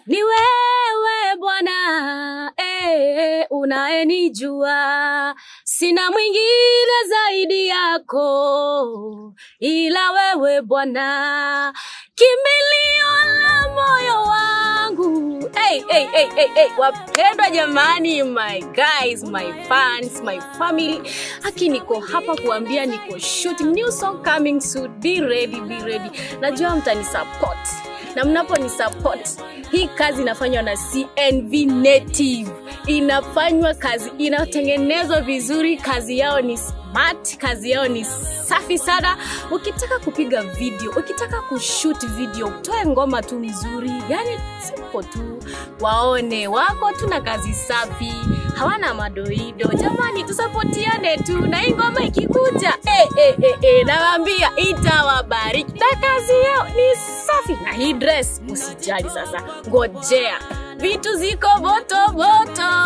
ni wewe Bwana eh, unayenijua, sina mwingine zaidi yako ila wewe Bwana, kimbilio la moyo wangu. Hey, hey, hey, hey, hey. Wapendwa jamani, my guys, my fans, my family, haki niko hapa kuambia niko shooting new song coming soon. Be ready, be ready. Najua mtani support na mnapo ni support hii kazi inafanywa na CNV Native, inafanywa kazi, inatengenezwa vizuri, kazi yao ni smart, kazi yao ni safi sana. Ukitaka kupiga video, ukitaka kushoot video, toe ngoma tu mzuri, yani simple tu, waone wako tu na kazi safi, hawana madoido. Jamani, tusapotiane tu, na hii ngoma ikikuja, eh, eh, eh, eh, nawaambia itawabariki, na kazi yao ni safi. Na hii dress usijali sasa, ngojea vitu ziko moto moto